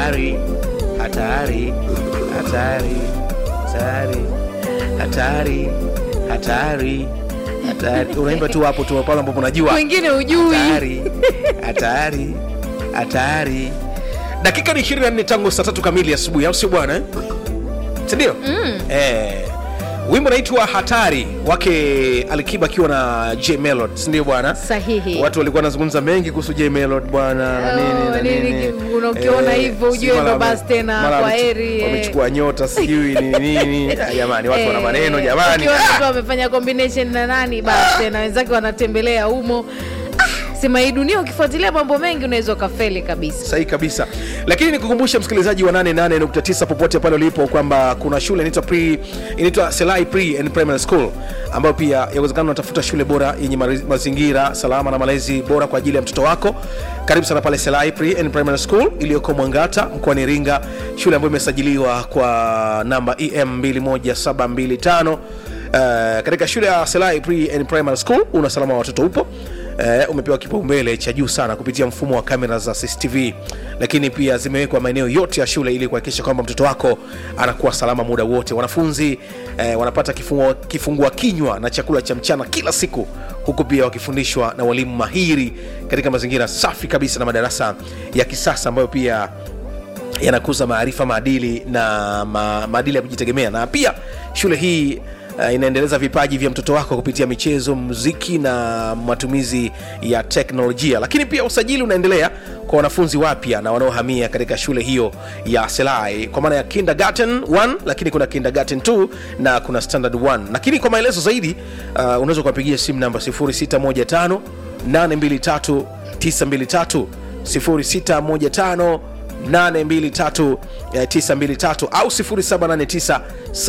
hatari hatari hatari hatari hatari hatari hatari unaimba tu hapo tu pale ambapo unajua wengine ujui hatari hatari hatari dakika ni 24 tangu saa tatu kamili asubuhi au sio bwana eh? sindio mm. eh, wimbo naitwa hatari wake alikiba akiwa na j melod sindio bwana sahihi watu walikuwa wanazungumza mengi kuhusu j melod bwana na nini na Oh, nini, nini una- ukiona hivyo si ujue mara ndo wame- basi tena, mara kwa wamechu- heri, eh. wamechukua nyota sijui nini nini Ah, jamani watu wana Eh, maneno jamani ukiona Ah! mtu amefanya combination na nani basi tena wenzake wanatembelea humo ah, sema hii dunia ukifuatilia mambo mengi unaweza ukafeli kabisa sahihi kabisa lakini nikukumbusha msikilizaji wa 88.9 popote pale ulipo kwamba kuna shule inaitwa pre inaitwa selai pre and primary school ambayo pia yawezekana unatafuta shule bora yenye mari- mazingira salama na malezi bora kwa ajili ya mtoto wako karibu sana pale selai pre and primary school iliyoko mwangata mkoani iringa shule ambayo imesajiliwa kwa namba em 21725 uh, katika shule ya selai pre and primary school una salama wa watoto upo eh, umepewa kipaumbele cha juu sana kupitia mfumo wa kamera za cctv lakini pia zimewekwa maeneo yote ya shule ili kuhakikisha kwamba mtoto wako anakuwa salama muda wote wanafunzi eh, wanapata kifungua, kifungua kinywa na chakula cha mchana kila siku huku pia wakifundishwa na walimu mahiri katika mazingira safi kabisa na madarasa ya kisasa ambayo pia yanakuza maarifa maadili na ma, maadili ya kujitegemea na pia shule hii uh, inaendeleza vipaji vya mtoto wako kupitia michezo muziki na matumizi ya teknolojia lakini pia usajili unaendelea kwa wanafunzi wapya na wanaohamia katika shule hiyo ya selai kwa maana ya kindergarten 1 lakini kuna kindergarten 2 na kuna standard 1 lakini kwa maelezo zaidi uh, unaweza kuwapigia simu namba 0615 823 923 0615 823 923 au 0789